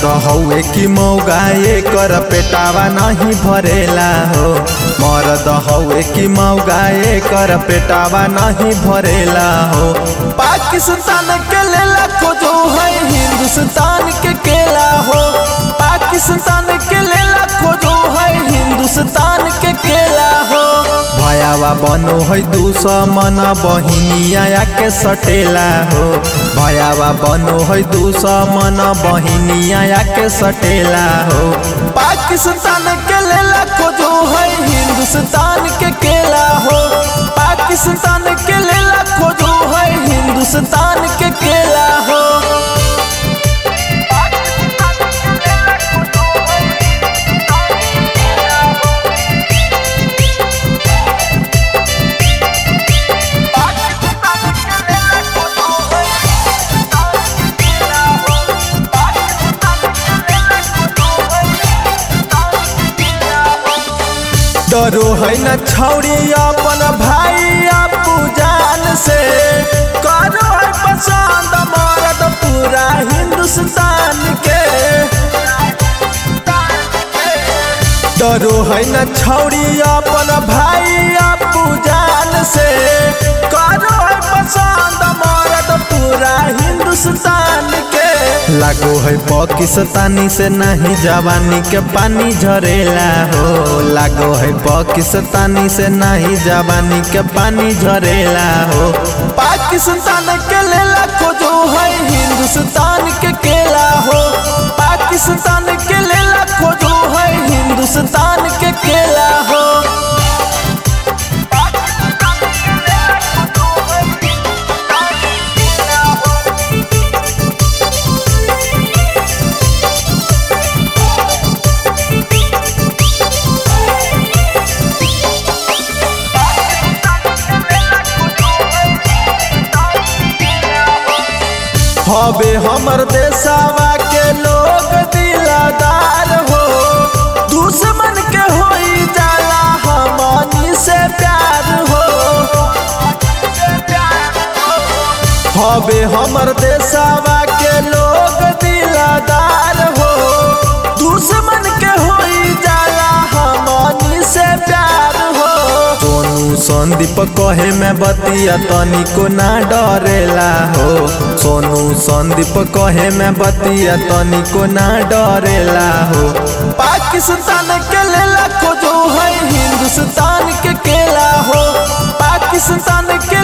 हौए कि मौगाए कर पेटावा नहीं भरेला हो मरद हौए कि मौगाए कर पेटावा नहीं भरेला हो पाकिस्तान के लेला खोजो है हिंदुस्तान के केला हो पाकिस्तान के लेला खोजो है हिंदुस्तान के केला हो भयावा बनो है दुश्मन बहिनिया के सटेला हो भयावा बनो है दुश्मन बहिनिया के सटेला हो पाकिस्तान के लेला खोजो है हिंदुस्तान के केला हो पाकिस्तान के लेला खोजो है हिंदुस्तान के केला हो डरो है न छौड़ी अपन भाई अपू जान से करो है पसंद मरद पूरा हिंदुस्तान के डरो है न छौड़ी अपन भाई अपू जान से करो है पसंद मरद पूरा हिंदुस्तान के लागो है पाकिस्तानी से नहीं जवानी के पानी झरेला हो लागो है पाकिस्तानी से नहीं जवानी के पानी झरेला हो पाकिस्तान के लेला खोजो है हिंदुस्तान के केला हो पाकिस्तान के लेला खोजो है हिंदुस्तान के केला हो हबे हमर देशवा के लोग दिलदार हो दुश्मन के होई जाला हमनी से प्यार हो हबे हमर देशवा के लोग दिलदार हो दुश्मन के होई जाला हमनी से प्यार हो सोनू संदीप कहे में बतिया तनिको ना डरेला हो सोनू संदीप कहे में बतिया तनिको ना डरेला हो पाकिस्तान के लेला खोजो है हिंदुस्तान के केला हो पाकिस्तान के